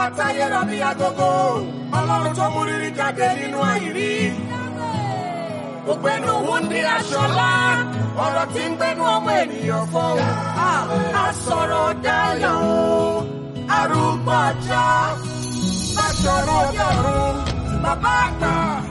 táyé rọ bí agogo ọlọ́run tó mú rírí jáde nínú àìrí. ògbẹ́nu òun ní aṣọlá ọ̀rọ̀ tí ń gbẹ́nu ọmọ ènìyàn fọ́hùn. àsọ̀rọ̀ dayọ̀ o arúgbó ọjọ́ bàṣọ̀rọ̀ ọjọ́rùn bàbá àgbà